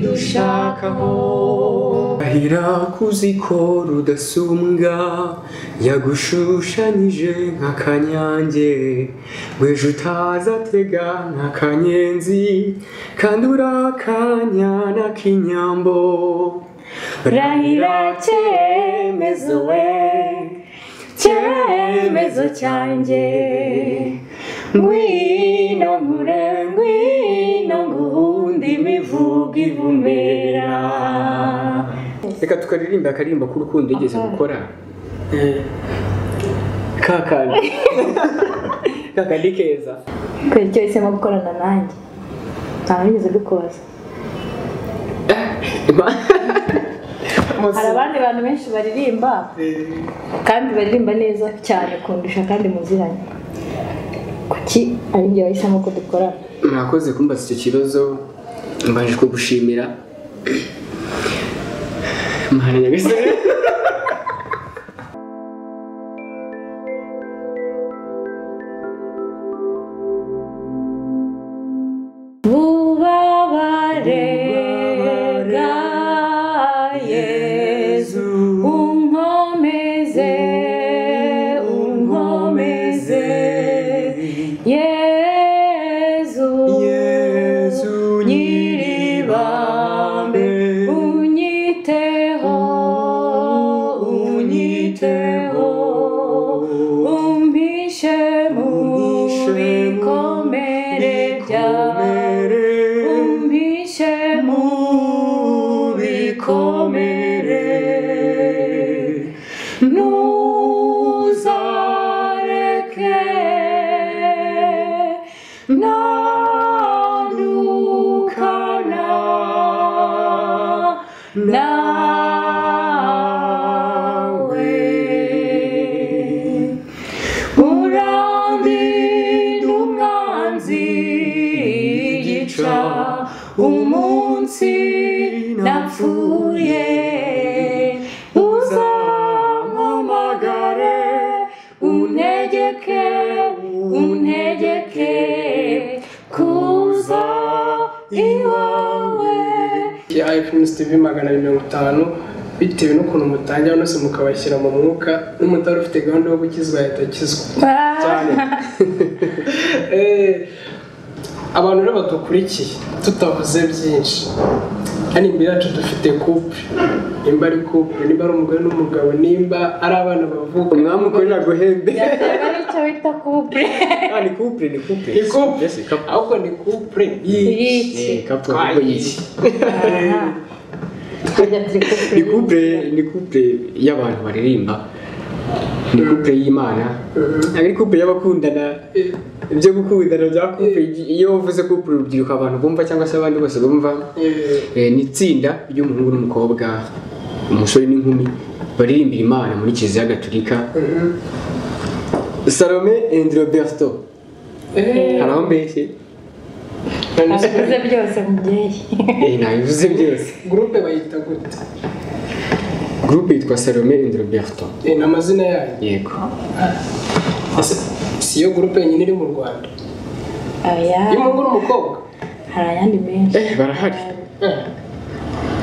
ushakaho ahira kuzi ko rudasumbwa yagushushanyije nka kanyange weje utazatega nka kanyenzi kandi uri akanyana k'inyambo Rahira cyemezo we cyemezo cyanjye ngwino nkure ngwino nguhunde imivugo ivumera reka tukaririmba akaririmba k'urukundo yigeze gukora ka kandi ka kandi keza kubera icyo yahisemo gukorana nanjye ntabwo nigeze mbikoza hari abandi bantu benshi baririmba kandi baririmba neza cyane kundusha kandi muziranye kuki ari njye wahisemo ko dukorana mwakoze kumbaza icyo kibazo mbanje kugushimira mwana nyagasani bubabare bwa Yezu, yezu unkomeze unkomeze yezu Yezu nyiribambe unyiteho unyiteho umpishe Umpishe mu mu bikomere byawe umpishe mu bikomere ntuzareke ntandukana nawe urandinde umwanzi igica umunsi napfuye uzampamagare untegeke untegeke kuza iwawe ya iPhones TV magana abiri mirongo itanu bitewe n'ukuntu mutangira nose mukabashyira mu mwuka n'umutari ufite gahunda yo gukizwa yahita akizwa cyane Eh, abantu rero badukurikiye tutavuze byinshi hano imbere yacu dufite couple nimba ari couple nimba ari umugore n'umugabo nimba ari abana bavuka umwami ukorera guhembe yaba ari icyo bita couple Ah, ni couple ni couple ni couple Yes, ni couple. ahubwo ni couple Yiki. Eh, couple kuko yiki. Aha. Twajya turi ni couple. couple ni couple y'abantu baririmba ni couple y'imana ntabwo ari couple y'abakundana ibyo gukundana bya couple iyo wavuze couple urubyiruko abantu bumva cyangwa se abandi bose bumva Eh, Eh, ni itsinda ry'umuhungu n'umukobwa umusore n'inkumi baririmbira imana muri kiliziya gatolika mhm. salome and roberto Eh, haraho mbese none se Abivuze byose mubyeyi Eh, nabivuze byose gurupe bayita gute gurupe yitwa salome and roberto Eh, ni amazina yayo yego Ese si iyo gurupe yonyine iri mu rwanda Aya, y'umuhungu n'umukobwa hari ayandi menshi Eh, barahari Eh,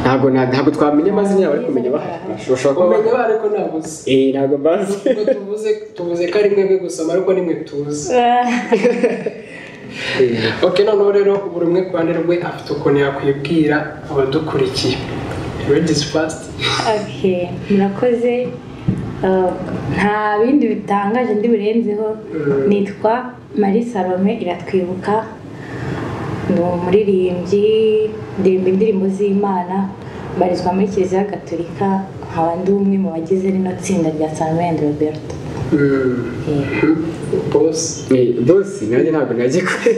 ntabwo na- ntabwo twamenya amazina yabo ariko kumenya bahari bashobora kuba umenya bahari. ba ariko nabuze Eh, ntabwo mbazi Ubwo tuvuze tuvuze ko ari mwebwe gusoma ariko nimwe tuzi Eh, ok noneho rero buri umwe ku ruhande rwe afite ukuntu yakwibwira abadukurikiye ladies first Okay, murakoze Uh, nta bindi bitangaje ndi burenzeho nitwa marie salome iratwibuka ni umuririmbyi ndirimba indirimbo z'imana mbarizwa muri kiliziya gatolika nkaba ndi umwe mu bagize rino tsinda rya salome and roberto bosi eh, bosi nanjye ntabwo najye kure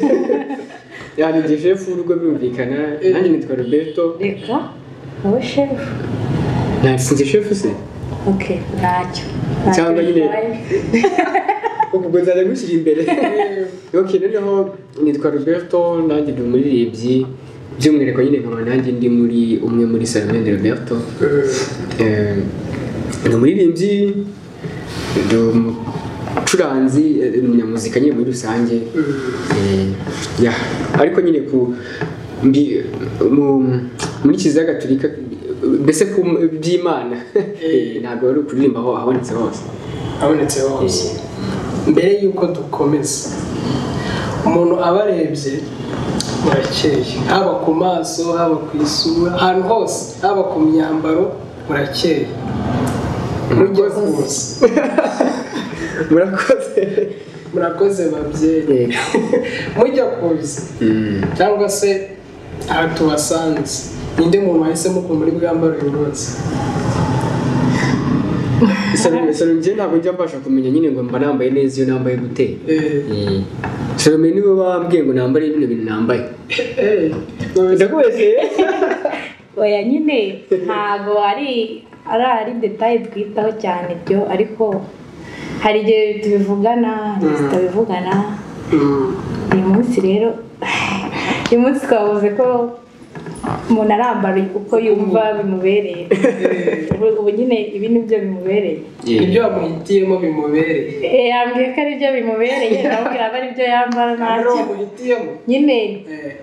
yanjye shefu w'urugo birumvikana nanjye nitwa roberto reka wowe shefu nasinze shefu se Okay, ntacyo Ntacyo Cyangwa nyine- bibaye. ubwo nzajya gushyira imbere ok noneho nitwa roberto nanjye ndi umuririmbyi by'umwihariko nyine nkaba nanjye ndi muri umwe muri salomende roberto Eh, ni umuririmbyi ndi umucuranzi eh, ni umunyamuzika nyine muri rusange Eh, yeah. ariko nyine ku mbi- mu muri kiliziya gatolika mbese ku by'imana ntabwo ari ukuririmba aho habonetse hose habonetse hose mbere y'uko dukomeza umuntu abarebye murakeye haba ku maso haba ku isura ahantu hose haba ku myambaro murakeye mujye kuza murakoze murakoze babyeyi mujya kuza cyangwa se aha tubasanze ninde muntu wahisemo ukuntu muri bwambare uyu munsi salomye ntabwo njya mbasha kumenya nyine ngo mba nambaye neza iyo nambaye gute salomye niwe wambwiye ngo nambare bino bintu nambaye ndakubese oya nyine ntabwo ari ari ari detaye twitaho cyane ibyo ariko hari igihe tubivugana hari igihe tutabivugana uyu munsi rero uyu munsi twavuze ko umuntu arambara uko yumva bimubereye ubu nyine ibi ni byo bimubereye ibyo wamuhitiyemo bimubereye yambwiye ko ari byo bimubereye ndababwira aba ari byo yambara hari ntacyo uwo muhitiyemo nyine Eh.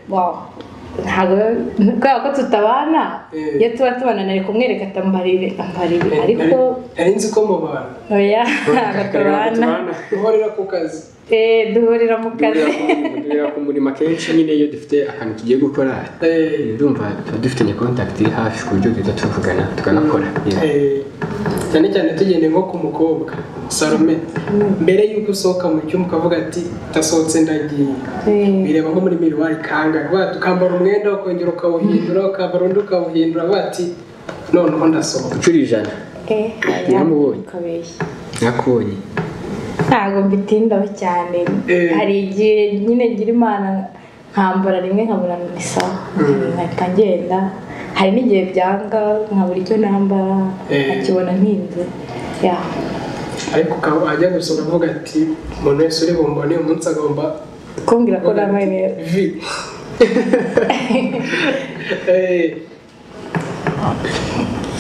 wow ntabwo kubera ko tutabana Eh. iyo tuba tubana nari kumwereka atambara ibi ambara ibi Eh, ariko nari nzi ko mubana oya ntabwo tubana uhorera ku kazi Eh, duhurira mu kazi duhera ku murimo akenshi nyine iyo dufite akantu tugiye gukora Eh, ndumva tuba dufitanye kontakiti hafi ku buryo duhita tuvugana tukanakora Yeah. eh, cyane cyane tugendeye nko ku mukobwa salome mbere y'uko usohoka mu cyumba ukavuga ati ndasohotse ndagiye Eh. bireba nko muri miruwari kanga vuba ati, ukambara umwenda ukongera ukawuhindura ukambara undi ukawuhindura vuba ati noneho ndasohoka gucura ijana Eh, Yaramubonye. ukabeshya nakubonye ntabwo mbitindaho cyane Eh. hari igihe nyine ngira imana nkambara rimwe nkabura ni sawa nkahita ngenda hari n'igihe byanga nkabura icyo nambara Eh. nkakibona mpinze ya ariko ukaba wajya gusohoka uvuga ati umuntu wese uri bumbone uyu munsi agomba kumbwira ko nambaye neza vi Eh,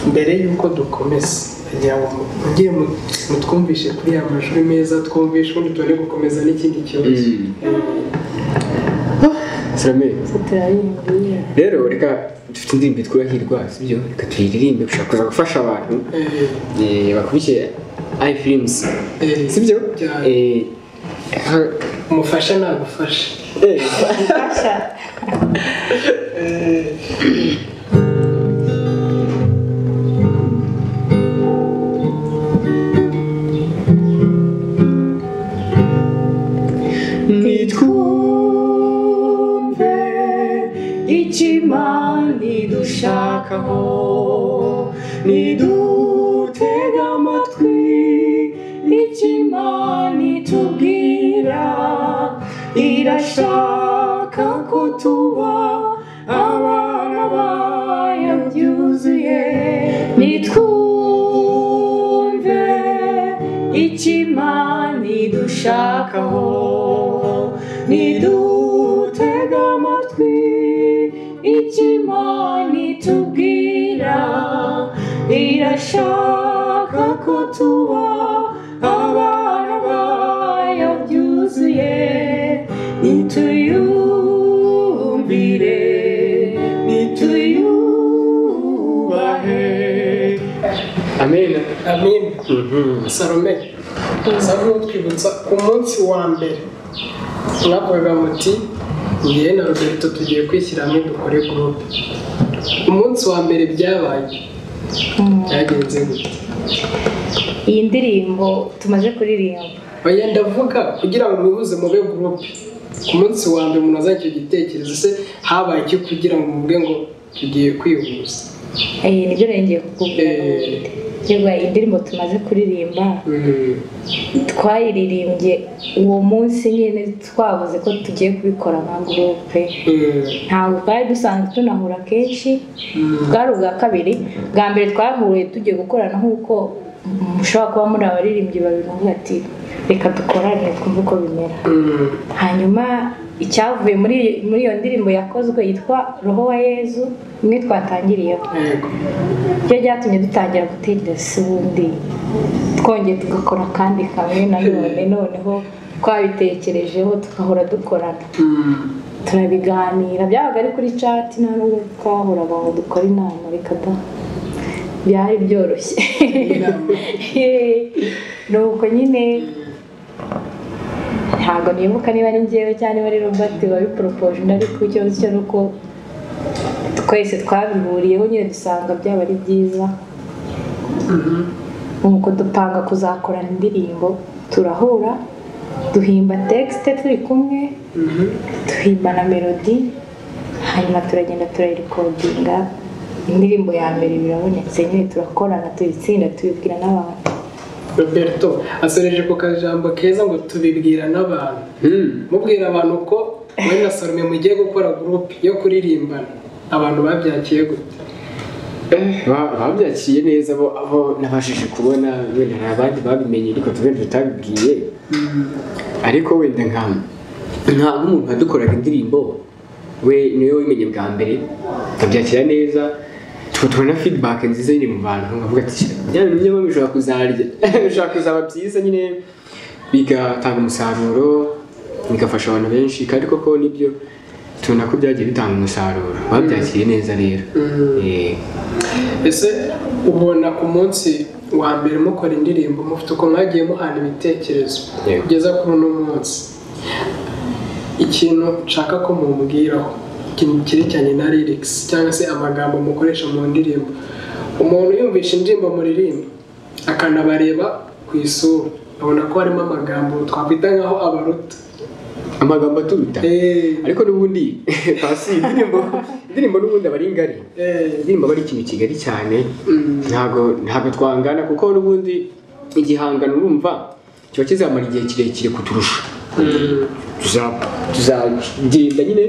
mbere y'uko dukomeza kugira ngo mujye mu- mutwumvishe kuri ya mashuri meza twumvishe ubundi tubone gukomeza n'ikindi kibazo Mm. salome turabimbiye rero reka dufite indirimbo yitwa hirwa sibyo reka tuyiririmbe gushaka kuza gufasha abantu Eh, eh, bakurikiye ifilimusi eh, sibyo Cyane. Eh, ha- umufasha nagufasha eh, fasha nitwumve ikimana idushakaho nidutega amatwi ikimana itubwira irashaka ko tuba abana bayo byuzuye nitwumve ikimana idushakaho nidutega amatwi ikimana itubwira irashaka ko tuba abana bayo byuzuye nituyumvire nituyubahe amena amin salome salome utwibutsa ku munsi wa mbere mwavugaga muti ngewe na roberto tugiye kwishyira hamwe dukore gurupe umunsi wa mbere byabaye Mm. byagenze gute iyi ndirimbo tumaze kuririmba oya ndavuga kugira ngo mwihuze mube gurupe ku munsi wa mbere umuntu azanye icyo gitekerezo se habaye iki kugira ngo muvuge ngo tugiye kwihuza Eh, nibyo nengeye kukubwira Eh. Yego, iyi ndirimbo tumaze kuririmba Mm. twayiririmbye uwo munsi nyine twavuze ko tugiye kubikora nka gurupe Mm. ntabwo twari dusanzwe tunahura kenshi Mm. bwari ubwa kabiri bwa mbere twahuye tugiye gukorana nk'uko mushobora kuba muri abaririmbyi babiri muvuga ati reka dukorane twumve uko bimera Mm. hanyuma icyavuye muri muri iyo ndirimbo yakozwe yitwa roho wa yezu imwe twatangiriyeho Yego. byo byatumye dutangira gutekereza ubundi twongeye tugakora kandi kamwe nanone noneho twabitekerejeho tugahora dukorana Mm. turabiganira byabaga ari kuri cati nta n'ubwo twahora aho dukora inama reka da byari byoroshye ni uko nyine ntabwo nibuka niba ari ngewe cyangwa niba ari robert wabiporopoje undi ariko ikibazo cyo ni uko twese twabihuriyeho nyine dusanga byaba ari byiza nuko dupanga kuzakorana indirimbo turahura duhimba texite turi kumwe duhimba na melodi hanyuma turagenda turayirikodinga indirimbo ya mbere birabonetse nyine turakorana tuyitsinda tubibwira n'abantu roberto asoreje ku kajambo keza ngo tubibwira n'abantu mubwira abantu ko muri na salome mugiye gukora gurupe yo kuririmbana abantu babyakiye gute Ba- babyakiye neza abo aho nabashije kubona wenda hari abandi babimenye ariko tubenda tutabibwiye ariko wenda nka nka nk'umuntu wadukoraga indirimbo we niwe wimenye bwa mbere tubyakira neza tuba tubona feedback nziza nyine mu bantu nkavuga ati byaba nyuma bishobora kuzarya bishobora kuzaba byiza nyine bigatanga umusaruro bigafasha abantu benshi kandi koko nibyo tubona ko byagiye bitanga umusaruro babyakiriye neza rero Eh. ese ubona ku munsi wa mbere mukora indirimbo mufite uko mwagiye muhana ibitekerezo Yego. kugeza kuri uno munsi ikintu nshaka ko mumubwiraho ikintu cyerekeranye na lirikisi cyangwa se amagambo mukoresha mu ndirimbo umuntu yumvisha indirimbo muririmba akanabareba ku isura abona ko harimo amagambo twakwita nkaho abaruta amagambo aturuta Eh, ariko n'ubundi pasi indirimbo indirimbo n'ubundi aba ari ngari eh, indirimbo aba ari ikintu kigari cyane mm, ntabwo ntabwo twangana kuko n'ubundi igihangano urumva kiba kizamara igihe kirekire kuturusha mm. tuza- tuzagenda nyine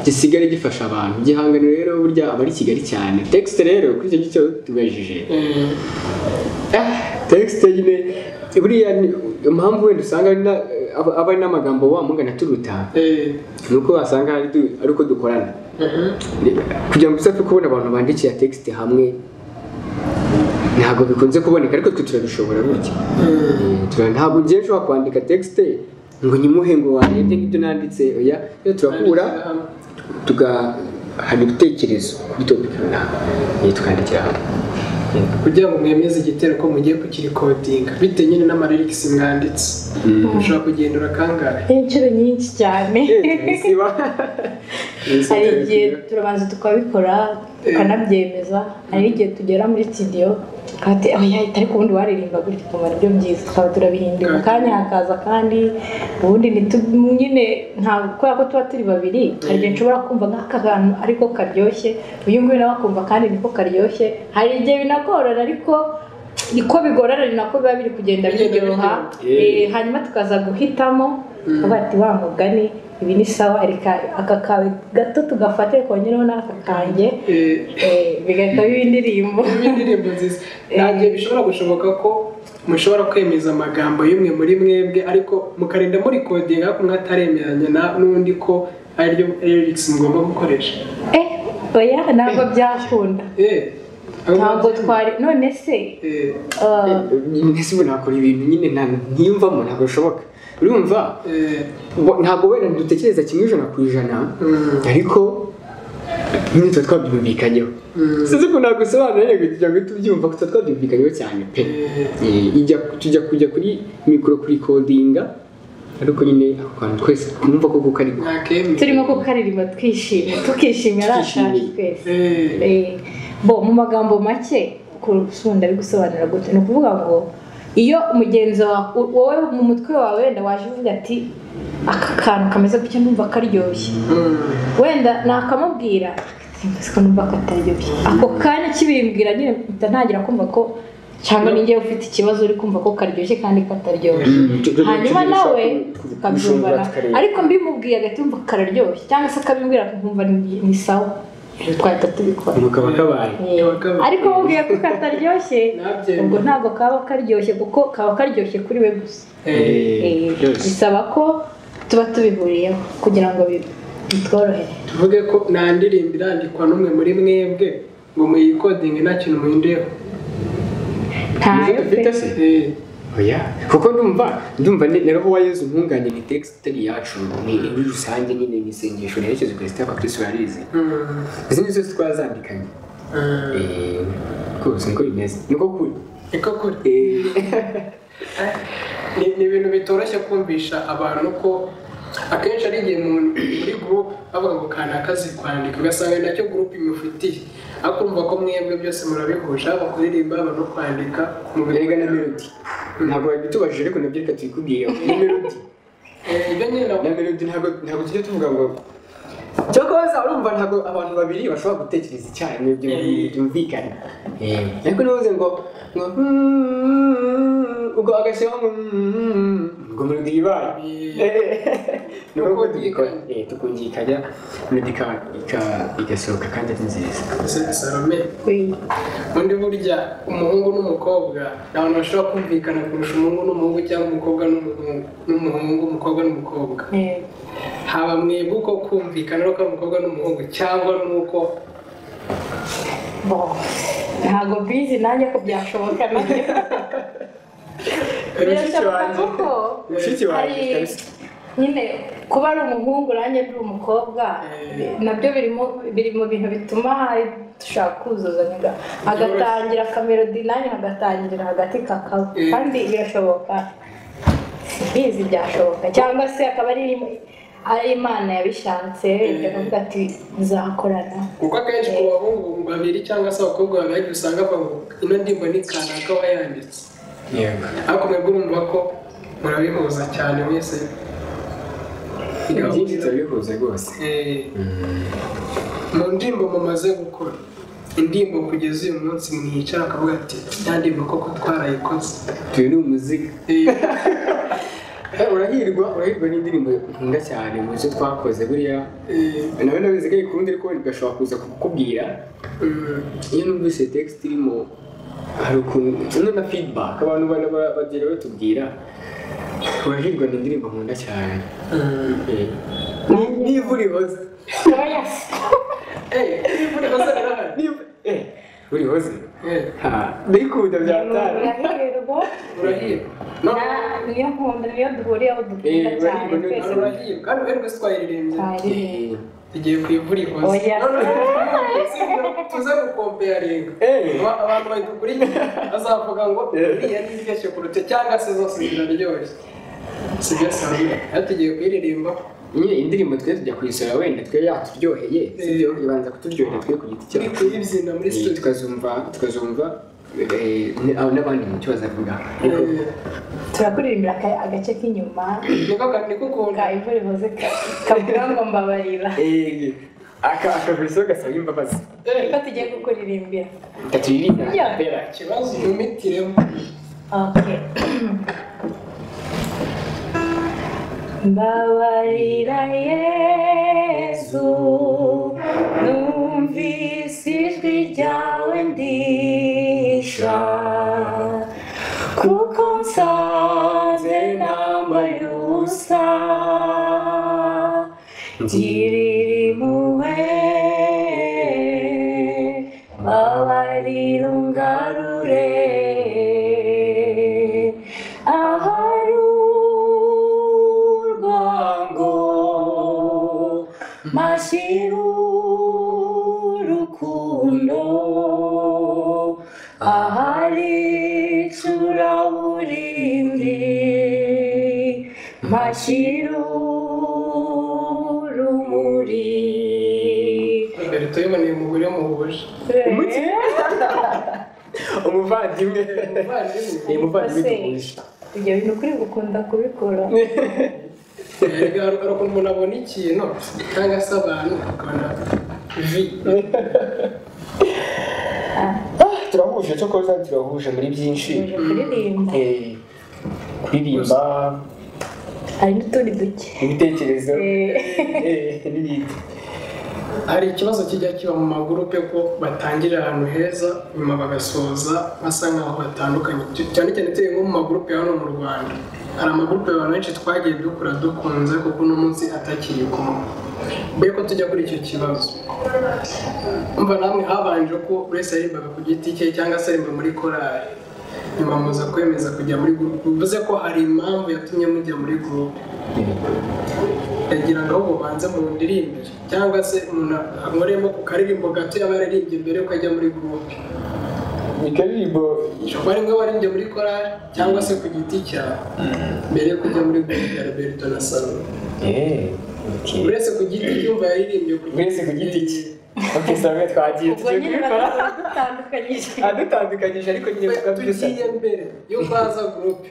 gisigare gifasha abantu igihangano rero burya aba ari kigari cyane tekisite rero kuri icyo ngicyo tubajije Eh, tekisite nyine buriya ni- impamvu wenda usanga ari na- aba aba ari n'amagambo wamugana turuta eh, ni uko wasanga ari du- ari uko dukorana mhm. kugira ngo tuzapfe kubona abantu bandikiye texite hamwe ntabwo bikunze kuboneka ariko twe turabishobora gutya Eh, tura- ntabwo ngiye nshobora kwandika texite ngo nyimuhe ngo warebye nk'ibyo nanditse oya rero turahura tugahana ibitekerezo kuri topiki runaka Eh, tukandikira hamwe Eh, kugira ngo mwemeze igitero ko mugiye kukirikodinga bitewe nyine n'amarerikisi mwanditse mushobora kugendura kangahe inshuro nyinshi cyane turabisiba. hari igihe turabanza tukabikora tukanabyemeza hari n'igihe tugera muri studio tukahati aho yahita ariko ubundi waririmba gutya ukumva aribyo byiza tukaba turabihindura kandi hakaza kandi ubundi ntitu- nyine ntabwo kubera ko tuba turi babiri hari igihe nshobora kumva nk'aka kantu ariko karyoshye uyu nguyu nawe akumva kandi niko karyoshye hari igihe binagorana ariko niko bigorana ni nako biba biri kugenda Bigenda biryoha biryoha. Eh, hanyuma tukaza guhitamo tukavuga ati wa mugani ibi ni sawa reka aka kawe gato tugafate kongereho n'aka kanjye Eh, Eh, bigahita biba indirimbo biba indirimbo nziza nta gihe bishobora gushoboka ko mushobora kwemeza amagambo y'umwe muri mwebwe ariko mukarinda murikodinga ariko umwe ataremeranya na- n'undi ko ariryo lyrics mugomba gukoresha eh oya ntabwo byakunda Eh, aho ntabwo ngaho- twari none se Eh, uh, mbese ubu nakora ibintu nyine nta- ntiyumvamo ntabwo bishoboka urumva eh, Bo- ntabwo wenda dutekereza kimwe ijana ku ijana mm, ariko nyine tuba twabyumvikanyeho mm, sinzi ukuntu nagusobanura nyine kugira ngo tubyumva ko tuba twabyumvikanyeho cyane pe eh, Eh, ijya- tujya kujya kuri mikoro kurikodinga ariko nyine ako kantu twese twumva ko kuko ariko nakemye. turimo kukaririmba twishimye tukishimye ari akacu Twishimye. twese Eh, Eh, bo mu magambo make kurusunda bigusobanura gute ni ukuvuga ngo iyo mugenzi wawe wowe mu mutwe wawe wenda waje uvuga ati aka kantu kameze gutya numva karyoshye mm. wenda nakamubwira "Mbese ko numva kataryoshye ako kanya kibimbwira nyine mpita ntangira kumva ko cyangwa ninjye ufite ikibazo uri kumva ko karyoshye kandi kataryoshye hanyuma nawe tukabyumvana ariko mbimubwiye agahita yumva kararyoshye cyangwa se akabimbwira akumva ni ni sawa twahita tubikora umukaba kabaye Eh, ariko mubwiye ko kataryoshye Nabyemera. ubwo ntabwo kaba karyoshye kuko kaba karyoshye kuri we gusa Eh, Eh, byose. bisaba ko tuba tubihuriyeho kugira ngo bi- bitworohere tuvuge ko nta ndirimbo irandikwa n'umwe muri mwebwe ngo muyikodinge nta kintu muhinduyeho ntayo Nizo dufite pe se Eh, oya kuko ndumva ndumva na roho wa yezu ntunganye ni tekisiteri yacu ni muri rusange nyine ni isengesho reherekeje perezida abakirisitu barizi izi ni zo twazandikanye Eh, rwose niko bimeze niko kuri niko kuri Eh, ni ni ibintu bitoroshye kumvisha abantu ko akenshi ari igihe umuntu muri gurupe bavuga ngo kanaka azi kwandika ugasanga nacyo gurupe imufitiye akumva ko mwebwe byose murabihuje haba kuririmba haba no kwandika mu erega na biganiro melodi ntabwo wabitubajije ariko nabyo reka tubikubwire ni melodi ibyo nyine na melodi ntabwo ntabwo tujya tuvuga ngo cyokoza urumva ntabwo abantu babiri bashobora gutekereza icyarimwe byo byumvikana ariko ntubuze ngo ngo "Mm", ubwo agashyiraho ngo "Mm", ngo melodi ibaye ni uko tubikora Eh, tukungikanya melodi ika- ika- igasohoka kandi ari nziza na salome undi burya umuhungu n'umukobwa ni abantu bashobora kumvikana kurusha umuhungu n'umuhungu cyangwa umukobwa n'umuhungu n'umuhungu umukobwa n'umukobwa Eh, haba mwebwe uko kumvikana nuko ari umukobwa n'umuhungu cyangwa nuko bo ntabwo bizi nanjye ko byashoboka nabyo birashoboka kuko mushiki wanjye hari kabisa nyine kuba ari umuhungu nanjye ndi umukobwa Eh. nabyo birimo biri mu bintu bituma hari dushaka kuzuzanya hagatangira akamerodi nanjye hagatangirira hagati kakaba Eh. kandi birashoboka bizi byashoboka cyangwa se akaba ari ari imana yabishatse ikavuga ati muzakorana kuko akenshi ku bahungu babiri cyangwa se abakobwa babiri usanga bavuga ino ndirimbo ni kanaka wayanditse yego ariko mwebwe urumva ko murabihuza cyane mwese ni byinshi turabihuza rwose Eh, mu ndirimbo mumaze gukora indirimbo kugeza uyu munsi mwicara akavuga ati ya ndirimbo koko twarayikoze tuyu ni umuziki Eh, Eh, urahirwa urahirwa n'indirimbo nkunda cyane mu zo twakoze buriya eh, nawe nabizi ko ayikunda ariko wenda igashobora kuza kukubwira mm, iyo numvise tekisite irimo hari ukuntu ino na fidibaka abantu bana ba- bagenda batubwira urahirwa ni indirimbo nkunda cyane mm. Eh, ni- niba urihoze oya Eh, indirimbo ikoze birahari. niba eh, urihoze Eh, ha ndayikunda byatara murahirwa urahirwa No, Na- niyo nkunda niyo duhuriyeho dukunda Eh, cyane urahirwa, twese urahirwa kandi uherwe twayiririmbye twari tugiye ku ivura ihoze Oya. tuze gukompeyaringa Eh. abantu badukurikira bazavuga ngo Eh. iriya ni iryoshye kuruta cyangwa se zose ziraryoshye si byo sami aho tugiye kuyiririmba nyine indirimbo twe tujya kuyisura wenda twe yaturyoheye sibyo ibanza kuturyohera twe ku giti turi cyacu kuyibyina muri Eh, studio tukazumva tukazumva eh, n- n'abandi mu cyo bazavuga ariko Eh, turakuririmbira aka- agace k'inyuma niko ka- niko ukunda ka imvura ihoze ka- kavuga ngo mbabarira Eh, aka akabizo gasaba imbabazi niko tugiye kukuririmbira taturirinda Ya. pera ikibazo umitiremo okay mbabarira yezu numvise ijwi ryawe ndisha kuko nsanze nambaye ubusa ndiririmuwe babarira ungarure ahari urwango mashyira urukundo ahari icuraburindi mashyira urumuri mbere tuyiboneye umugore muhuje Umuti? umuvandimwe umuvandimwe Eh, umuvandimwe Ese, duhuje ibyo bintu kuri gukunda kubikora Erega hari hari ukuntu umuntu abona ikintu cyangwa se abantu akabona vi Ah, turahuje cyo koza turahuje muri byinshi uje kuririmba Eh, kuririmba hari n'utundi duke ibitekerezo Eh, eh, n'ibindi hari ikibazo kijya kiba mu magurupe ko batangirira ahantu heza nyuma bagasoza basa nkaho batandukanye cyane cyane tuye nko mu magurupe ya hano mu rwanda hari amagurupe abantu benshi twagiye dukora dukunze kuko uno munsi atakiri kumwe mbere ko tujya kuri icyo kibazo umva namwe habanje ko buri wese yaririmbaga ku giti cye cyangwa se aririmba muri korali nyuma muza kwemeza kujya muri gurupe bivuze ko hari impamvu yatumye mujya muri gurupe ndagira ngo ahubwo ubanze mu ndirimbire cyangwa se umuntu ankoremo ku karirimbo gato yaba yararirimbye mbere yuko ajya muri gurupe ni karirimbo ishobora ari nk'abari njye muri korari cyangwa se ku giti cyawe mbere yo kujya muri gurupe ya roberto na salo yeee okay. uretse ku giti cyumva yaririmbye wese ku giti cye oke sabe twagiye ubwo tugiye nyine kubikora bakaba badutandukanyije adutandukanyije ariko nyine Twe tukabyiza tugiye mbere yuko haza gurupe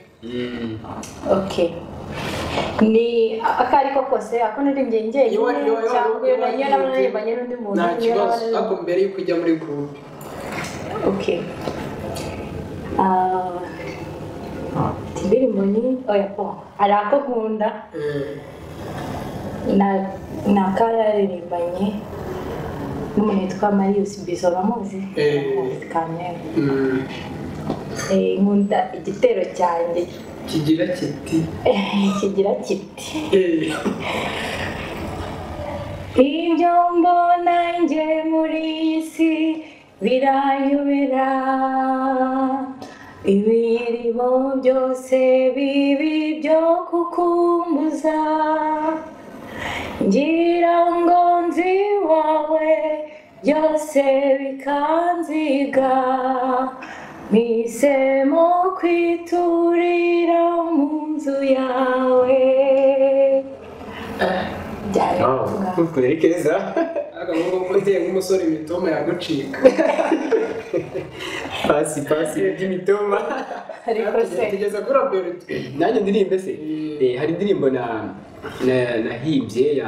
okay ni ako ari ko kose ako narimbye Iyo njyenyine wari- iyo wari- cyangwa iyo na- iyo wari- naririmbanye n'undi muntu nta iyo kibazo naririmbanye- ariko mbere yuko ujya muri gurupe okay Ah, indirimbo ni oya po hari ako nkunda na- ni akararirimbanye n'umuntu witwa marius bizo bamuzi Eh. bamuzi kamere Mm. Eh, nkunda igitero cyanjye kigira kiti kigira kiti Eh. ibyo mbona njye muri iyi si biranyobera ibirimo byose bibi byo kukumbuza ngira ngo nzi iwawe byose bikanziga mpisemo kwiturira mu nzu yawe byari bivuga. kure keza agahugu kuteye nk'umusore imitoma yagucika pasi pasi by'imitoma ariko se tugeze kuri roberto nanjye ndirimbe se Eh, hari indirimbo na na- nahimbye ya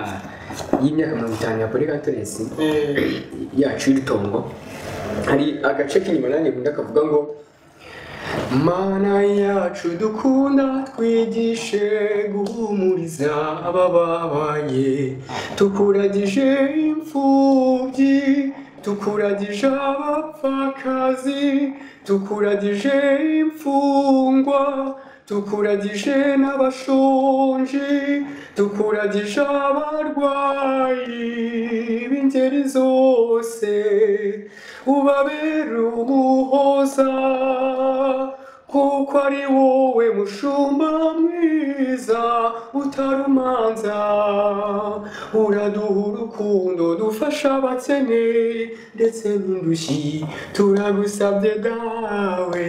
y'imyaka mirongo itanu ya polikatoresi Eh. yacu y'itongo hari agace k'inyuma nanjye nkunda kavuga ngo mana yacu dukunda twigishe guhumuriza abababaye tukuragije imfubyi tukuragije abapfakazi tukuragije imfungwa tukuragije n'abashonji tukuragije abarwayi b'ingeri zose ubabere umuhoza kuko ari wowe mushumba mwiza utarumanza uraduha urukundo dufasha abakene ndetse n'indushyi turagusabye dawe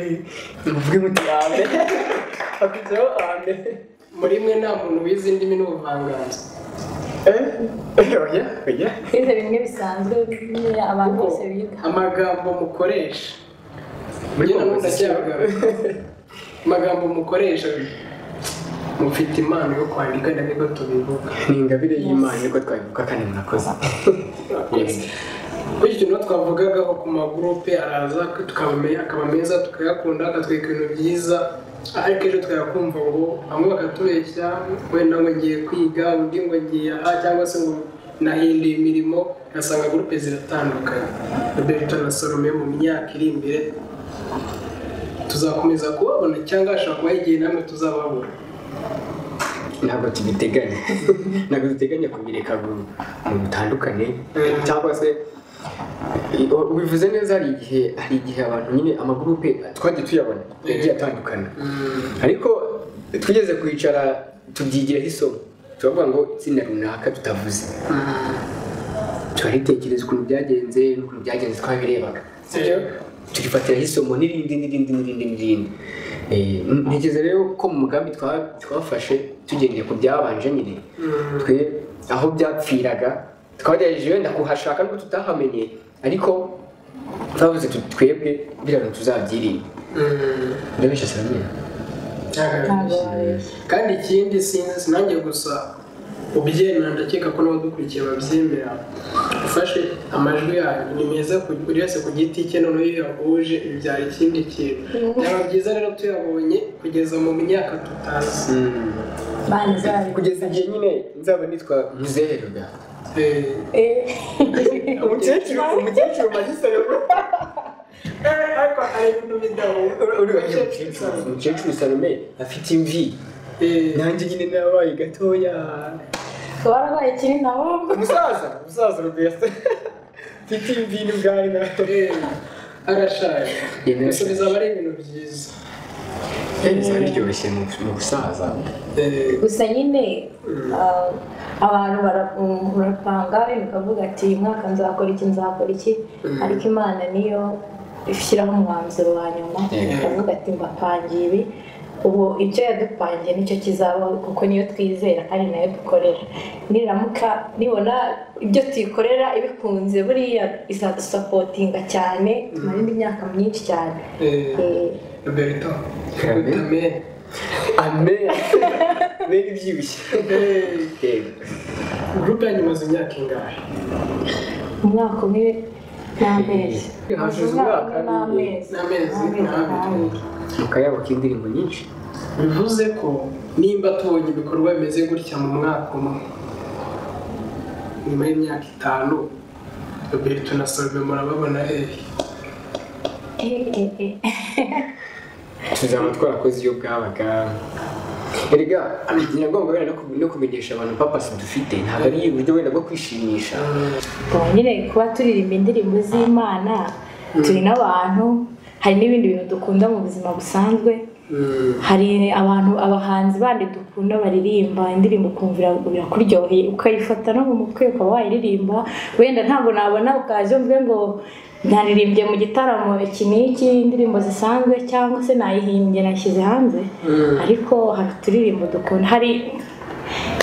muvuge muti ame hakujyaho ame muri mwe nta muntu wize indimi n'ubuvanganzo eh oya oya bize bimwe bisanzwe bimwe abantu kuko bose biga amagambo mukoresha muri njye nanone komposisiyo ndacyagaruka amagambo mukoresha mufite impano yo kwandika na niko tubivuga ni ingabire y'imana niko twabivuga kandi murakoze bityo niho twavugagaho ku magurupe araza tukabamenya akaba meza tukayakunda akatwereka ibintu byiza ariko ejo tukayakumva ngo bamwe bakatubeshya wenda ngo ngiye kwiga undi ngo ngiye aha cyangwa se ngo nahinduye imirimo ugasanga gurupe ziratandukanye roberto na salome mu myaka iri imbere tuzakomeza kubabona cyangwa hashobora kubaho igihe namwe tuzababura ntabwo tubiteganya ntabwo duteganya kubireka ngo ngo bitandukane cyangwa se i- ubivuze neza hari igihe hari igihe abantu nyine amagurupe twagiye tuyabona yagiye atandukana ariko tugeze kwicara tubyigiraho isomo turavuga ngo itsinda runaka tutavuze turaritekereza ukuntu byagenze n'ukuntu byagenze twabirebaga sibyo turifatiraho isomo n'irindi n'irindi n'irindi n'irindi Eh, ntekereza rero ko mu mugambi twa- twafashe tugendeye ku byabanje nyine twe aho byapfiraga twagerageje wenda kuhashaka nubwo tutahamenye ariko twavuze tuti twebwe biriya bintu tuzabyirinda ndabeshya siramenya ntabwo babeshya kandi ikindi sinzi sinange gusa ubyemera ndakeka ko n'abadukurikiye babyemera ufashe amajwi yanyu ni meza ku- buri wese ku giti cye noneho iyo yahuje bibyara ikindi kintu byaba byiza rero tuyabonye kugeza mu myaka tutazi bani zabo kugeza igihe nyine nzaba nitwa muzeherwa Eh, umukecuru umukecuru marisa eh, ariko hari ibintu bidahuza umukecuru salome afite imvi Eh, nanjye nyine nabaye gatoya warabaye kiri na wowe umusaza umusaza rwese mfite imvi n'ubwanwa eh, arashaje Yemera gusa bizaba ari ibintu byiza bizaba biryoshye mu- mu gusaza Eh, gusa nyine ah, abantu bara- um, barapanga wenda ukavuga ati "Uyu mwaka nzakora iki nzakora iki ariko imana niyo ishyiraho umwanzuro wa nyuma Yeah. ikavuga ati mbapangiye ibi ubu ibyo yadupangiye nicyo kizabaho kuko niyo twizera kandi nayo dukorera niramuka nibona ibyo tuyikorera ibikunze buriya izadusapotinga cyane tumara indi myaka myinshi cyane eh, Eh, Roberto Amen. Amen. amen mbega ibyibushye Eh, Yego. groupe yanyu imaze imyaka ingahe umwaka umwe n'amezi Hashize umwaka umwe n'amezi n'amezi n'abiri. mu kayabo k'indirimbo nyinshi bivuze ko nimba tubonye ibikorwa bimeze gutya mu mwaka umwe nyuma y'imyaka itanu Roberto na Salome murababona hehe Eh, eh, tuzaba twarakoze iyo bwabaga erega nagomba wenda no ku- no kumenyesha abantu papasi dufite ntabwo ari uburyo wenda bwo kwishimisha eh. nyine kuba turirimba indirimbo z'imana turi n'abantu hari n'ibindi bintu dukunda mu buzima busanzwe hari abantu abahanzi bandi dukunda baririmba indirimbo ukumva ira- irakuryoheye ukayifata no mu mutwe ukaba wayiririmba wenda ntabwo nabona ukaza mvuge ngo naririmbye mu gitaramo iki n'iki indirimbo zisanzwe cyangwa se nayihimbye nashyize hanze ariko hari uturirimbo dukunda hari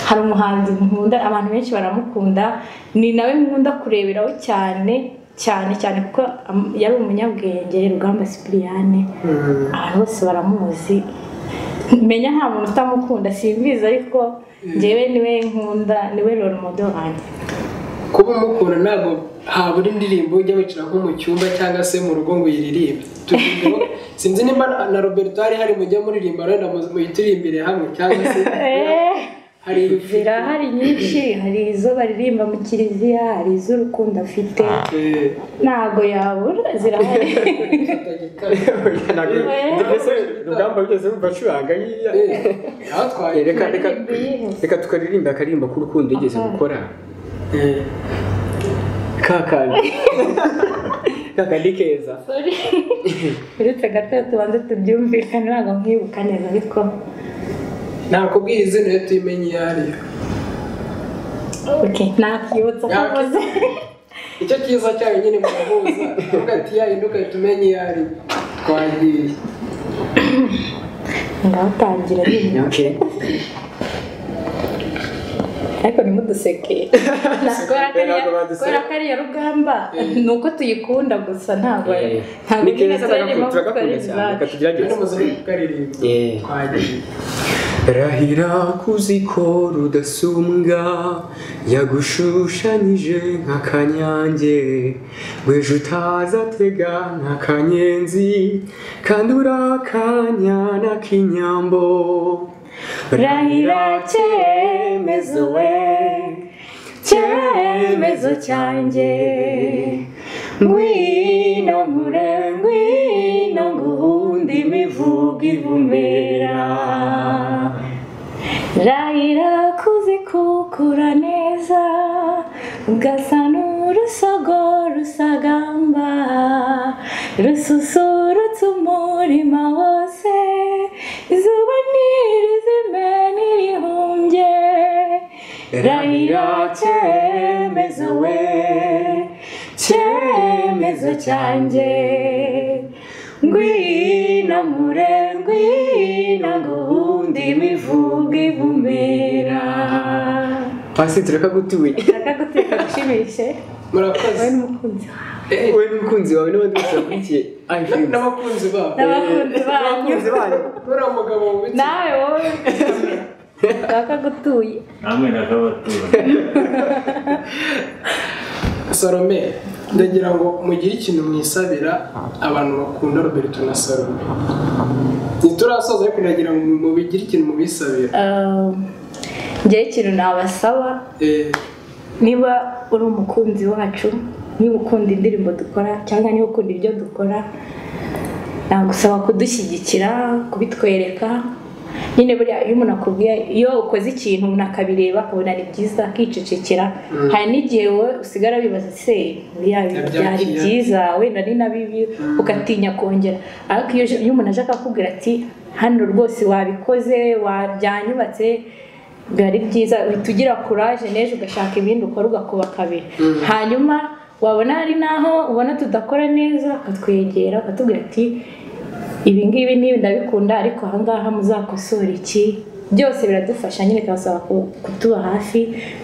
hari umuhanzi nkunda abantu benshi baramukunda ni nawe nkunda kureberaho cyane cyane cyane kuko am- yari umunyabwenge rugamba sipiriyane abantu bose baramuzi menya nta muntu utamukunda simbizi ariko njyewe niwe nkunda niwe rero modo wanjye kuba umukunda ntabwo habura indirimbo ujya wicara nko mu cyumba cyangwa se mu rugo ngo uyiririmbe Turirimbe ngo- sinzi nimba na- na Roberto hari hari mujya muririmba wenda mu- muyitirimbire hamwe cyangwa se Eh, hari zirahari nyinshi hari izo baririmba mu kiliziya hari iz'urukundo afite Eh, ntago yabura zirahari fata gitari. mbese rugamba rugeze mu bacuranga yiya Eh, yatwaye reka reka Aririmba yihebye. reka tukaririmba akaririmbo k'urukundo yigeze gukora Eh, kakandi kakandi keza Sorry. uretse gato tubanze tubyumvikane ntabwo mwibuka neza ariko nakubwira izina iyo tuyimenye iyo ari yo okay, nakibutsa ko akoze icyo cyiza cyayo nyine murahuza uvuga ati yayindi ugahita umenya iyo ari yo twagiye ndawutangira nyine okay ariko nimuduseke kubera ko ariya- Ntabwo baduseka. kubera ko ariya rugamba ni uko tuyikunda gusa ntabwo Eh, ntabwo ni keza nyine turarimo turagakunda gukorera cyane reka izacu. kandi tugerageze muzi kukaririmba Eh. twagiye Rahira kuzi ko rudasumbwa yagushushanyije nk'akanyange weje utaza atega nk'akanyenzi kandi uri akanyana k'inyambo rahira cyemezo we cyemezo cyanjye ngwino nkure ngwino nguhunde imivugo ivumera rahira kuzikukura neza ugasa n'urusogo rusagamba rususurutsa umurima wose izuba ntirizime ntirihumbye rahira cyemezo we cyemezo cyanjye ngwino mure ngwino nguhunde imivugo ivumera pasi turakagutuye ndashaka guteka gushimishe murakoze wowe n'umukunzi wawe we n'umukunzi wawe n'abandi bose bakurikiye I feel. n'abakunzi babo n'abakunzi banyu n'abakunzi banyu uriya mugabo wubitse nawe wowe ndashaka gutuye namwe nakabatura salome ndagira ngo mugire ikintu mwisabira abantu bakunda roberto na salome ntiturasoza ariko ndagira ngo mubigire ikintu mubisabira njyewe ikintu nabasaba Eh, niba uri umukunzi wacu niba ukunda indirimbo dukora cyangwa niba ukunda ibyo dukora nagusaba kudushyigikira kubitwereka nyine buriya iyo umuntu akubwiye iyo ukoze ikintu umuntu akabireba akabona ni byiza akicecekera hari n'igihe wowe usigara wibaza se buriya ibi byari Nabyakira. byiza wenda ni na bibi ugatinya kongera ariko iyo iyo umuntu aje akakubwira ati hano rwose wabikoze wabyanyubatse biba ari byiza uhita ugira kuraje n'ejo ugashaka ibindi ukora ugakubaka kabiri hanyuma wabona hari n'aho ubona tudakora neza ukatwegera ukatubwira ati ibi ngibi n'ibi ndabikunda ariko aha ngaha muzakosora iki byose biradufasha nyine bikabasaba ku- kutuba hafi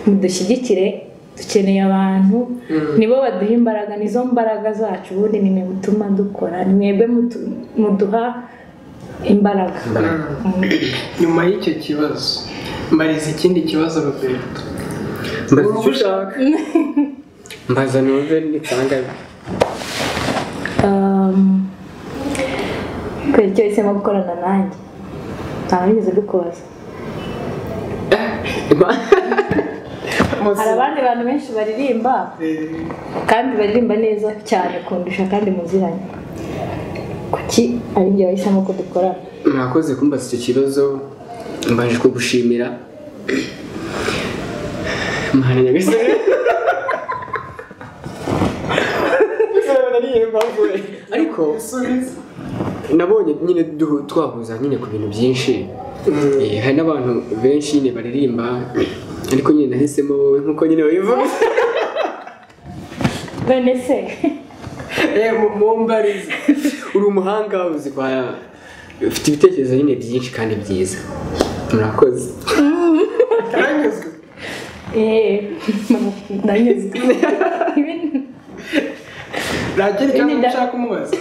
mudushyigikire dukeneye abantu nibo baduha imbaraga nizo mbaraga zacu ubundi ni mwe mutuma dukora ni mwebwe mutu- muduha imbaraga nyuma y'icyo kibazo mbariza ikindi kibazo roberto mbaza icyo ushaka mbaza numve nitsanga Um, kubera icyo wahisemo gukorana nanjye ntabwo nigeze dukubaza Ima- hari abandi bantu benshi baririmba kandi baririmba neza cyane kundusha kandi muziranye kuki ari njye wahisemo ko dukorana mwakoze kumbaza icyo kibazo mbanje kugushimira mwana nyagasani ariko nabonye nyine du- twahuza nyine ku bintu byinshi Eh, hari n'abantu benshi nyine baririmba ariko nyine nahisemo wowe nk'uko nyine wabivuga none se Eh, mu- mumbarize uri umuhanga uzi kwa ufite ibitekerezo nyine byinshi kandi byiza murakoze karanyuzwe eee ndanyuzwe Ibi- nta Ibindi kindi cyangwa nda- ushaka umubaza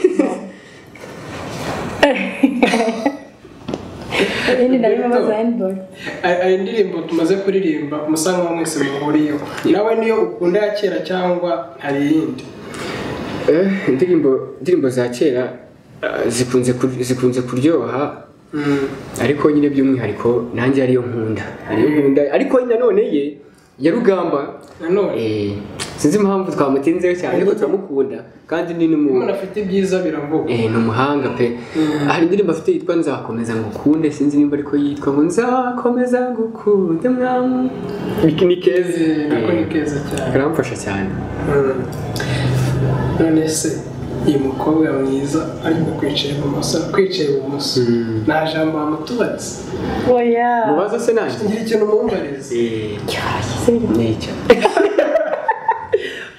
ibindi ndabibaza handiboro Aya- aya ndirimbo tumaze kuririmba umusanga wa mwese muhuriyeho nawe niyo ukunda ya kera cyangwa hari iyindi Eh, indirimbo indirimbo za kera eh, zikunze kur- zikunze kuryoha Mm. ariko nyine by'umwihariko nanjye ariyo nkunda ariyo nkunda ariko nanone ye ya rugamba nanone eh, sinzi impamvu twamutinzeho cyane ariko turamukunda kandi ni umuntu n'umuntu afite ibyiza birambuka eh, ni umuhanga pe hari indirimbo afite yitwa nzakomeza ngukunde sinzi nimba ariko yitwa ngo nzakomeza ngukunde mwamu Ni- ni keza Eh, nako ni Eh, keza cyane karamfasha cyane Mm. none se uyu mukobwa mwiza arimo kwicaye ibumoso kwicaye ibumoso nta jambo wamutubatse oya mubaza se nanjye ngira ikintu mumbarize Eh, cyahise Nicyo.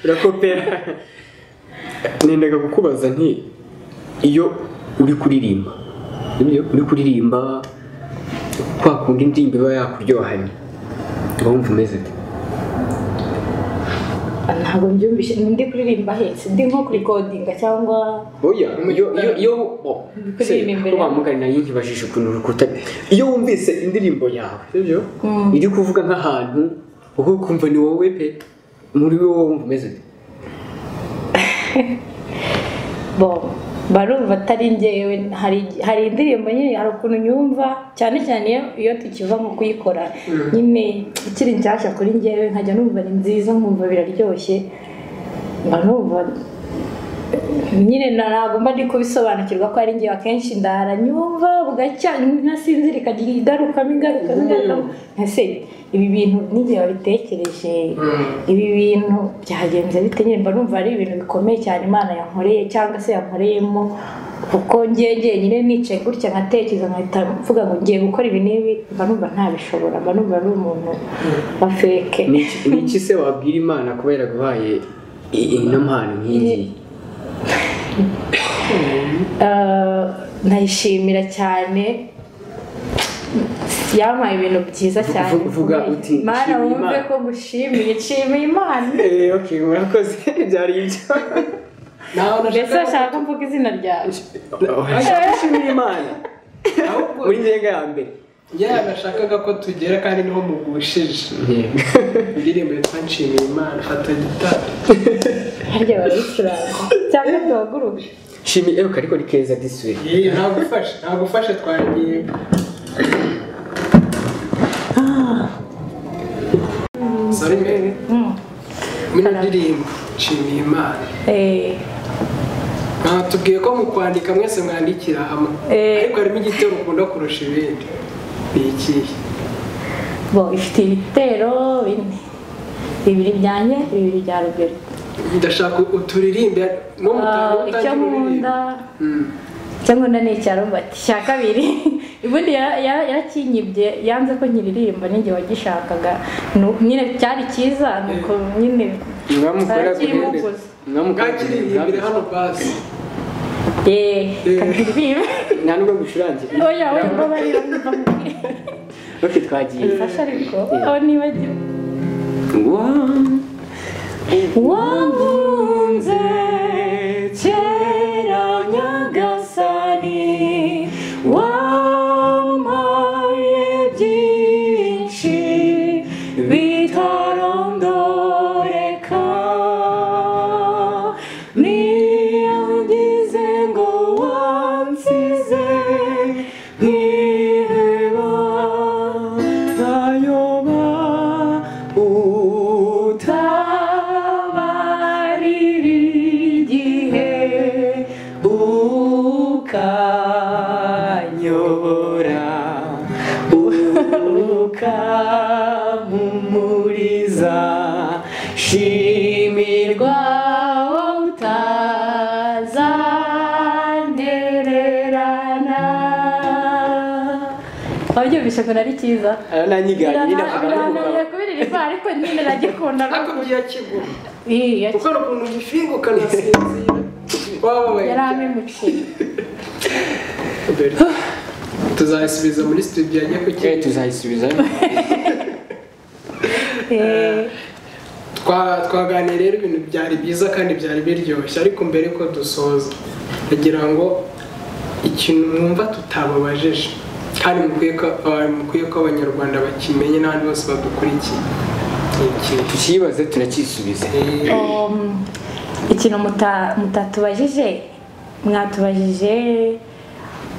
Urakopera. Nendaga kukubaza nti iyo uri kuririmba. Iyo uri kuririmba kwa kundi indirimbo iba yakuryohanye. Urumva umeze ute? ntabwo mbyumvishe ni ndi kuririmba hetse ndi nko kurikodinga cyangwa Oya, iyo iyo iyo oh, Kuririmba se, imbere ko yawe. bamugana nayo nkibajije ukuntu urukuta. Iyo wumvise indirimbo yawe, sibyo? Mm. Iri kuvuga nk'ahantu uko kumva ni wowe pe. Muri wowe wumva umeze ute? bo barumva atari njyewe hari hari indirimbo nyine hari ukuntu nyumva cyane cyane iyo iyo tukiva nko kuyikora nyine ikiri nshyashya kuri njyewe nkajya numva ni nziza nkumva biraryoshye mba numva nyine na- ntabwo mba ndi kubisobanukirwa ko ari njyewe akenshi ndara nyumva bugacya ntasinzira ikagira igarukamo igarukamo igarukamo nka se ibi bintu n'igihe wabitekereje ibi bintu byagenze bite nyine mba numva ari ibintu bikomeye cyane imana yankoreye cyangwa se yankoreyemo kuko njye njyenyine nicaye gutya nkatekereza nkahita mvuga ngo ngiye gukora ibi n'ibi mba numva ntabishobora mba numva ari umuntu wa feke Ni iki- ni iki se wabwira imana kuba yaraguhaye i- ino mpano nk'iyi Eh, ndayishimira cyane yampaye ibintu byiza Vu- cyane vu- vuga bikomeye. uti, mana "Nshimira wumve Imana." ko gushimiye nshimiye imana Eh, okay murakoze byari ibyo nawe mbese nashaka bashaka ko mvuga izina ryawe ashimira imana ahubwo muri ngenga ya mbere yewe nashakaga ko tugera kandi niho mugushije indirimbo yitwa nshimiye imana fata gitari harya barayicuranga cyangwa duhaguruke shimi eruka ariko ni keza disuwe yewe ntagufasha ntagufasha twagiye sorry mbere Mm. muri ndirimbo nshimiye imana Eh, batubwiye ko mu kwandika mwese mwandikira hamwe Eh. ariko harimo igitero ukunda kurusha ibindi iki bo ifite ibitero bine bibiri byanjye bibiri bya rugero ndashaka uturirimbe no mutanga Ah, icyo nkunda icyo nkunda ni icya robert cya kabiri ubundi yara- yara- yarakinyibye yanze ko nkiririmba ninjye wagishakaga Nu- nyine cyari cyiza nuko nyine mwamukora arakimuguza bwakiririmbire hano basi yeee kabiririmbe nta nubwo ngucurangira oya oya mbabarira mbabarira oke twagiye mfasha ariko aho nibagiwe Wow. wankunze kera nyagasani wampaye byinshi bitarondoreka niyangize ngo wansize nkiheba nayoba utabarira igihe ukanyobora ukampumuriza shimirwa wowe utazandererana abyo bishego nari cyiza Aya nanyiganyi birananiye kubiririmba ariko nyine nagikunda ariko byakigwa Ih, yari- ukora ukuntu ugifinga ukanasinzira wababaye yari amemukiye tuzayisubiza muri studio ajye ku kintu tuzayisubiza Eh, Twa- twaganiriye rero ibintu byari byiza kandi byari biryoshye ariko mbere ko dusoza kugira ngo ikintu mwumva tutababajeje kandi mukwiye ko aba- mukwiye ko abanyarwanda bakimenye n'abandi bose badukurikiye Ni ikintu. tukibaze turakisubiza Eh, um, ikintu muta- mutatubajije mwatubajije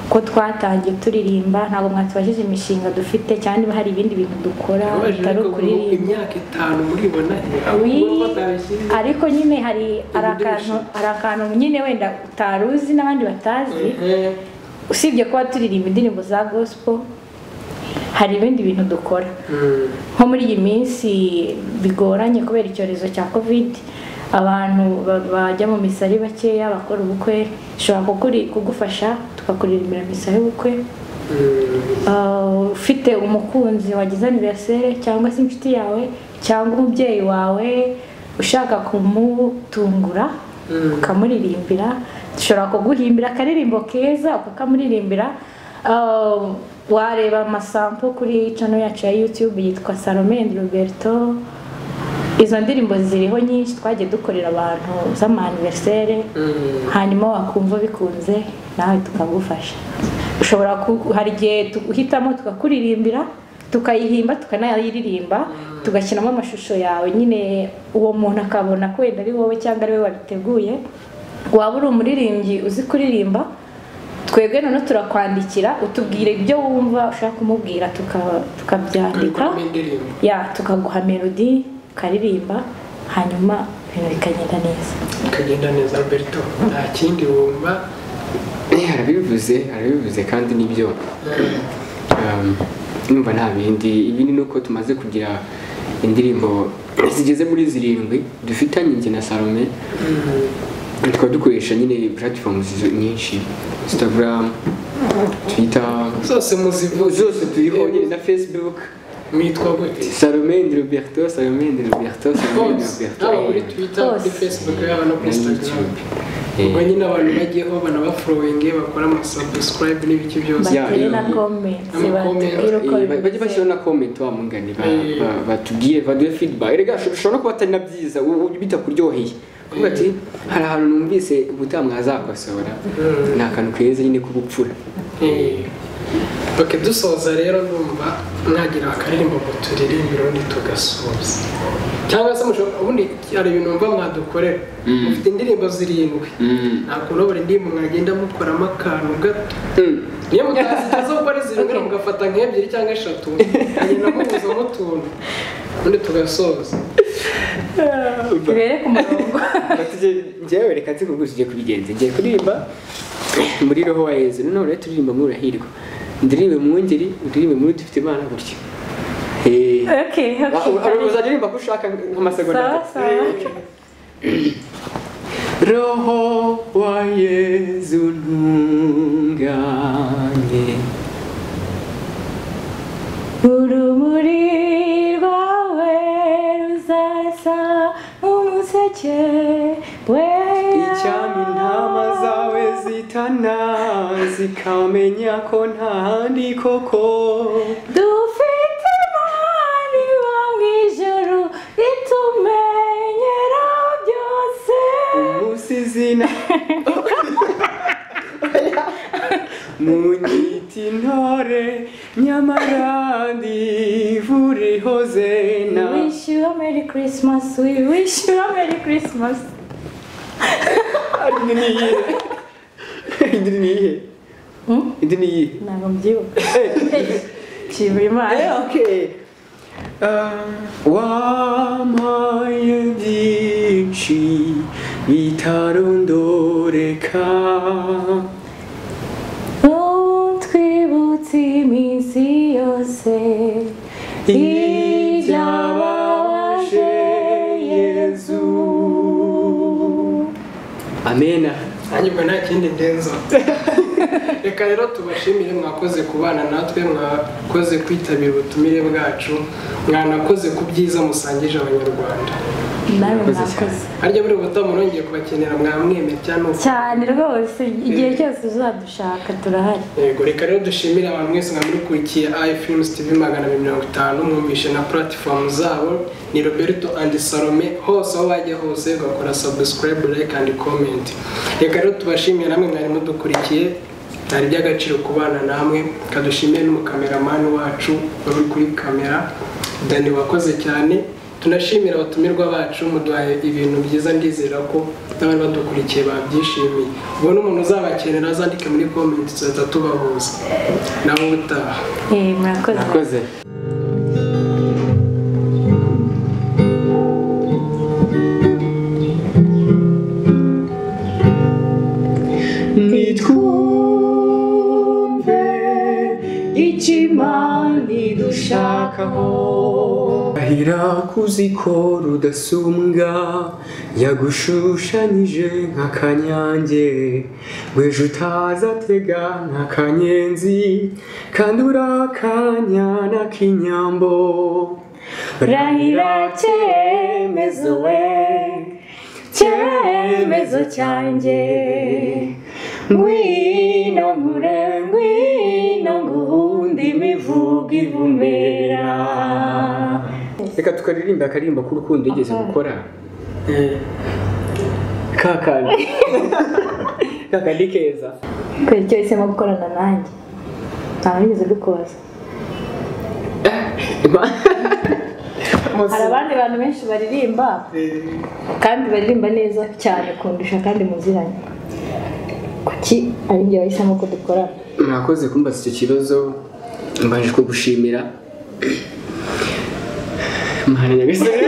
ko twatangiye turirimba ntabwo mwatubajije imishinga dufite cyangwa niba hari ibindi bintu dukora nababaje bitari ariko muri ukuririmba imyaka itanu muribona he? Aho Wi, uba utabishyize. ariko nyine hari hari akantu Uburyo hari akantu nyine wenda utari uzi n'abandi batazi Eh, usibye kuba turirimba indirimbo za gospel hari ibindi bintu dukora mm, nko muri iyi minsi bigoranye kubera icyorezo cya covid abantu ba- bajya mu misa ari bakeya bakora ubukwe ushobora kukuri- kugufasha tukakuririmbira misa y'ubukwe mm. Uh, ufite umukunzi wagize aniveriseri cyangwa se inshuti yawe cyangwa umubyeyi wawe ushaka kumutungura ukamuririmbira dushobora kuguhimbira akaririmbo keza ukakamuririmbira Uh, wareba amasampo kuri channel yacu ya youtube yitwa salome and roberto izo ndirimbo ziriho nyinshi twagiye dukorera abantu z'amaniveriseri hanyuma wakumva bikunze nawe tukagufasha ushobora ku- hari igihe tuhitamo tukakuririmbira tukayihimba tukanayiririmba tugashyiramo amashusho yawe nyine uwo muntu akabona ko wenda ari wowe cyangwa ari we wabiteguye waba uri umuririmbyi uzi kuririmba twebwe noneho turakwandikira utubwira ibyo wumva ushaka kumubwira tuka- tukabyandika Tukabikoramo indirimbo. ya tukaguha melodi ukaririmba hanyuma ibintu bikagenda neza bikagenda neza alberto nta kindi wumva harabivuze harabivuze kandi nibyo Um, numva nta bindi ibindi ni uko tumaze kugira indirimbo zigeze muri zirindwi dufitanye njye na salome tukaba dukoresha nyine platforms zi- nyinshi instagram twitter zose muzivuze zose turiho nyine na facebook mwitwa gute salome and roberto salome and roberto salome and hose roberto haba kuri twitter kuri Hose. facebook yaba no kuri Na instagram YouTube. ubwo Eh, nyine abantu bagiyeho banabafurowinge bakora amasubscribe n'ibiki byose Yeah, batere na yeah. komenti Ama batubwire uko eh, ba- bajye bashyiraho bimeze na comment wa mugani ba- Eh. ba- batubwire baduhe feedback erega ushobora no kuba atari na byiza u- u- bitakuryoheye kuvuga ati hari ahantu numvise ubutaha mwazakosora ni akantu keza nyine k'ubupfura oke dusoza rero numva mwagira akaririmbo ngo turirimbe ubundi tugasubiza cyangwa se mushobora ubundi hari ibintu mva mwadukorera mufite indirimbo zirindwi ntabwo urabura indirimbo mwagenda mukoramo akantu gato niyo mutazigeze ubwo ari zirindwi mugafata nk'ebyiri cyangwa eshatu mukagenda mubuzamo utuntu ubundi tugasoza tubere ku murongo njyewe reka nzi kuguza ugiye kubigenza ngiye kuririmba muri roho wa yezu noneho rero turirimba murahirwa ndirimbe mwungeri ndirimbe muri dufite imana gutya Okay, okay, Uri- uzaririmba ko ushaka nk'amasegonda sawa atatu. sawa Roho wa Yesu ntunganye urumuri rwawe ruzasa nk'umuseke wera icyampa intama zawe zitana zikamenya ko nta handi koko dufite imana iba mu ijuru itumenyera byose umusizina munyita intore nyamara ndivurihoze we na wish you a merry christmas we wish you a merry christmas Indi ni iyihe indi ni iyihe Hmm? indi ni iyihe ntabwo mbyibuka nshimira imana Eh, okay. Uh, wampaye byinshi bitarondoreka utwibutse iminsi yose ibyababaje yezu amena nanjye ubwo nta kindi ndenza reka rero tubashimire mwakoze kubana natwe mwakoze kwitabira ubutumire bwacu mwanakoze ku byiza musangije abanyarwanda nawe Murakoze mwakoze harya buri ubutaha murongeye kubakenera mwamwemera n'uko cyane rwose igihe cyose uzadushaka turahari yego reka rero dushimire abantu mwese mwamurikiye i films tv magana abiri mirongo itanu mwumvishe na platform zabo ni roberto and salome hose aho wajya hose ugakora subscribe like and comment reka rero tubashimiye namwe mwari mudukurikiye byari iby'agaciro kubana namwe kadushimire n'umukameramani wacu wari uri kuri kamera dani wakoze cyane tunashimira abatumirwa bacu muduhaye ibintu byiza ndizera ko n'abari badukurikiye babyishimiye ubu ni umuntu uzabakenera azandike muri komenti tuzahita tubahuza nawe ubutaha Eh, murakoze nakoze nitwumve ikimani dushakaho ahira kuziko rudasumbwa yagushushanyije nk'akanyange weje utaza atega nk'akanyenzi kandi uri akanyana k'inyambo rahira cyemezo we cyemezo cyanjye ngwino nkure ngwino nguhunde imivugo ivumera reka tukaririmba akaririmba k'urukundo yigeze gukora kakandi kakandi keza kubera icyo yahisemo gukorana nanjye ntabwo nigeze dukoza hari abandi bantu benshi baririmba kandi baririmba neza cyane kundusha kandi muziranye kuki ari njye wahisemo ko dukorana mwakoze kumbaza icyo kibazo mbanje kugushimira mwana nyagasani